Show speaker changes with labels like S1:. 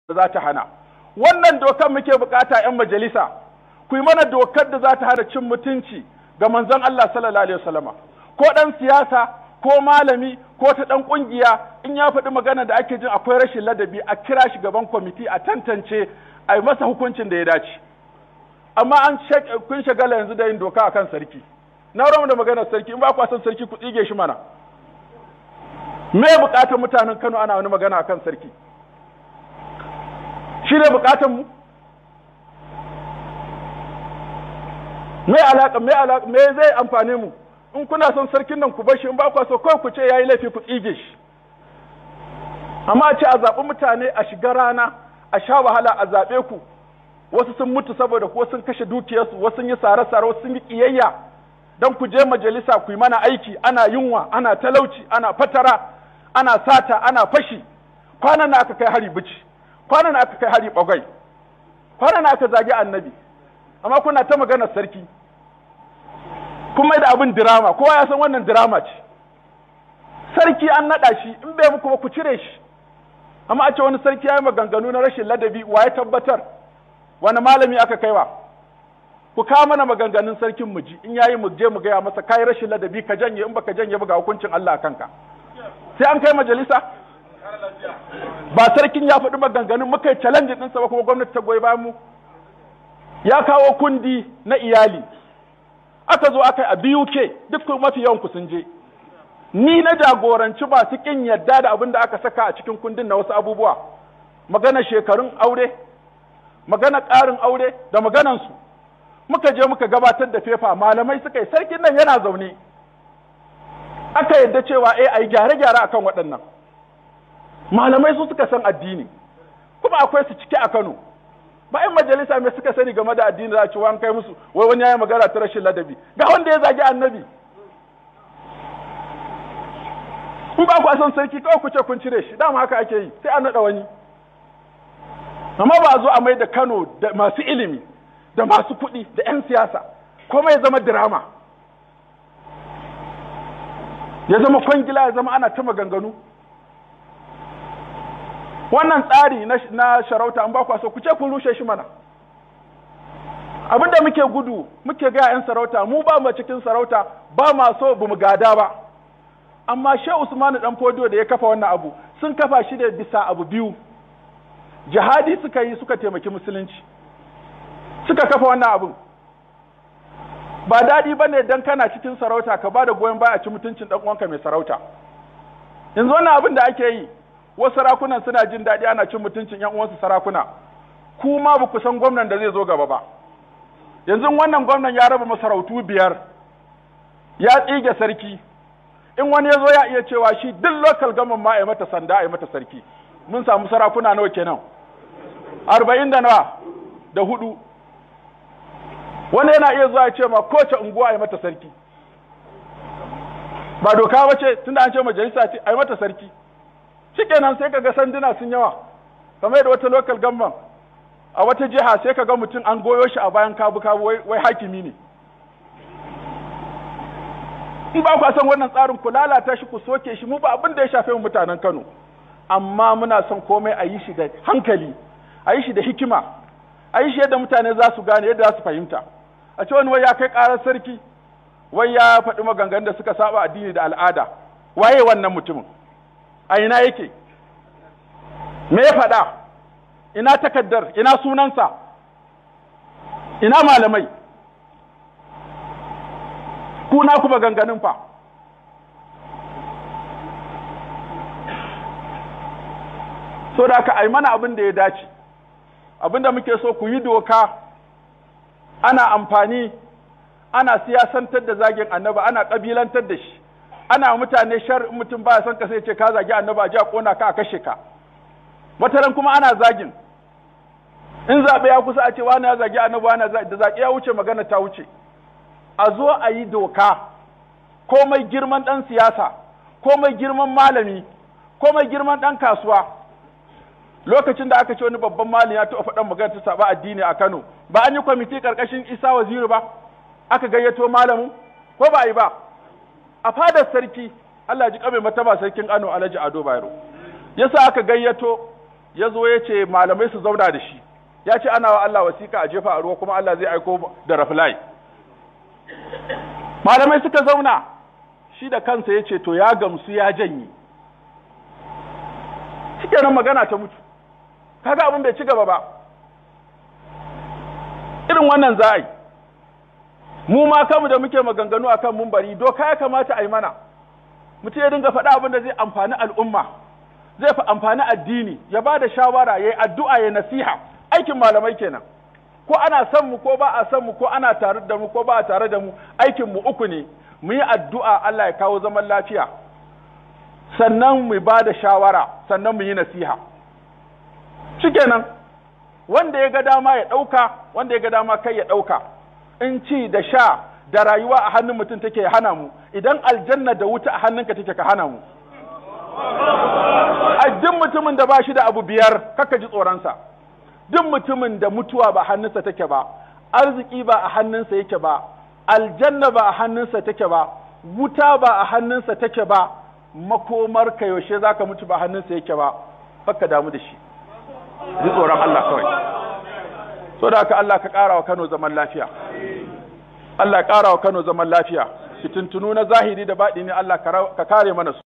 S1: za ta hana wannan dokar muke bukata 'yan majalisa ku yi mana dokar da za ta hana cin mutunci ga manzon Allah sallallahu alaihi wasallama ko dan siyasa ko malami ko ta dan kungiya in ya faɗi magana da ake jin akwai rashin ladabi a kira shi gaban kwamiti a tantance a yi masa hukuncin da ya dace amma an kun shagala yanzu da yin doka akan sarki na ramu da maganar sarki in ba ku san sarki ku tsige shi mana me bukatar mutanen Kano ana wani magana akan sarki shi ne bukatan mu me alaka me alaka me zai amfane mu in kuna son sarkin nan ku bar shi in ba ku so kawai ku ce yayi laifi ku tsige shi amma a ce a zaɓi mutane a shiga rana a sha wahala a zaɓe ku wasu sun mutu saboda ko sun kashe dukiyarsu wasu sun yi sare-sare wasu sun yi ƙiyayya don ku je majalisa ku yi mana aiki ana yunwa ana talauci ana fatara ana sata ana fashi kwanan na aka kai hari bici kwanan na aka kai hari bagwai kwanan na aka zagi annabi amma kuna ta maganar sarki kun mai da abin dirama kowa ya san wannan dirama ce sarki an naɗa shi in bai muku ba ku cire shi amma a ce wani sarki ya yi maganganu na rashin ladabi wa ya tabbatar wani malami aka kaiwa ku kawo mana maganganun sarkin mu ji in yayi mu je mu gaya masa kai rashin ladabi ka janye in baka janye ba ga hukuncin Allah a kanka sai an kai majalisa ba sarkin ya faɗi maganganun muka yi challenge ɗinsa ba kuma gwamnati ta goyi bayan mu ya kawo kundi na iyali aka zo aka yi a BUK duk mafi yawan ku sun je ni na jagoranci masu kin yadda da abin da aka saka a cikin kundin na wasu abubuwa magana shekarun aure magana ƙarin aure da maganansu muka je muka gabatar da fefa malamai suka yi sarkin nan yana zaune aka yadda cewa eh ai gyare-gyare akan waɗannan malamai su suka san addini kuma akwai su cike a Kano ba in majalisa mai suka sani game da addini za a ci wani kai musu wai wani yayi magana ta rashin ladabi ga wanda ya zagi annabi in ba ku san sarki kawai ku ce kun cire shi dama haka ake yi sai an naɗa wani amma ba a zo a mai da Kano da masu ilimi da masu kuɗi da 'yan siyasa kuma ya zama dirama ya zama kwangila ya zama ana ta maganganu wannan tsari na sharauta an ba ku so ku ce kun rushe shi mana abinda muke gudu muke ga 'yan sarauta mu ba mu cikin sarauta ba ma so bu mu gada ba amma shehu usmanu dan fodiyo da ya kafa wannan abu sun kafa shi da bisa abu biyu jihadi suka yi suka taimaki musulunci suka kafa wannan abin ba daɗi ba ne don kana cikin sarauta ka ba da goyon baya a ci mutuncin ɗan uwanka mai sarauta yanzu wannan abin da ake yi wasu sarakunan suna jin daɗi ana cin mutuncin ƴan uwansu sarakuna ku ma ba ku san gwamnan da zai zo gaba ba yanzu wannan gwamnan ya raba masarautu biyar ya tsige sarki in wani ya zo ya iya cewa shi duk local government ma a yi mata sanda a yi mata sarki mun samu sarakuna nawa kenan arba'in da nawa da hudu wani yana iya zuwa ya ce ma kowace unguwa a mata sarki ba doka ba ce tunda an ce majalisa ce a yi mata sarki shikenan sai kaga sanduna sun yawa kamar yadda wata local government a wata jiha sai kaga mutum an goyo shi a bayan kabu kabu wai hakimi ne in ba ku san wannan tsarin ku lalata shi ku soke shi mu ba abin da ya shafe mu mutanen Kano amma muna son komai a yi shi da hankali a yi shi da hikima a yi shi yadda mutane za su gane yadda za su fahimta a ce wani wai ya kai ƙarar sarki wai ya faɗi maganganun da suka saba addini da al'ada waye wannan mutumin a ina yake me ya faɗa ina takaddar ina sunansa ina malamai ku na ku maganganun fa so da aka ai mana abin da ya dace abin da muke so ku yi doka ana amfani ana siyasantar da zagin annaba ana kabilantar da shi ana mutane shar mutum baya son ka sai ce ka zagi annaba a ji a kona ka a kashe ka wataran kuma ana zagin in zaɓe ya kusa a ce wani ya zagi annaba wani da zaƙi ya wuce magana ta wuce a zo a yi doka komai girman ɗan siyasa komai girman malami komai girman ɗan kasuwa lokacin da aka ce wani babban malami ya taɓa faɗan magana ta saba addini a Kano ba an yi kwamiti ƙarƙashin Isa Waziri ba aka gayyato malamin ko ba a yi ba a fadar sarki Allah ji kame mata ba sarkin Kano Alhaji Ado Bayero yasa aka gayyato ya zo ya ce malamai su zauna da shi ya ce ana wa Allah wasiƙa a jefa a ruwa kuma Allah zai aiko da rafilai malamai suka zauna shi da kansa ya ce to ya gamsu ya janye shikenan magana ta mutu kaga abin bai ci gaba ba irin wannan za a yi mu ma kanmu da muke maganganu akan mumbari doka ya kamata a yi mana mutum ya dinga faɗa abin da zai amfani al'umma zai fi amfani addini ya ba da shawara ya yi addu'a ya nasiha aikin malamai kenan ko ana son mu ko ba a son mu ko ana tare da mu ko ba a tare da mu aikin mu uku ne mu yi addu'a Allah ya kawo zaman lafiya sannan mu ba da shawara sannan mu yi nasiha shikenan wanda ya ga dama ya ɗauka wanda ya ga dama kai ya ɗauka in ci da sha da rayuwa a hannun mutum take hana mu idan aljanna da wuta a hannunka take ka hana mu a duk mutumin da ba shi da abu biyar kaka ji tsoronsa duk mutumin da mutuwa ba hannunsa take ba arziki ba a hannunsa yake ba aljanna ba a hannunsa take ba wuta ba a hannunsa take ba makomar ka yaushe zaka mutu ba hannunsa yake ba fakka damu da shi ji tsoron Allah kawai so da haka Allah ka ƙara wa Kano zaman lafiya Allah ya ƙara wa Kano zaman lafiya fitintunu na zahiri da baɗi ne Allah ka kare mana su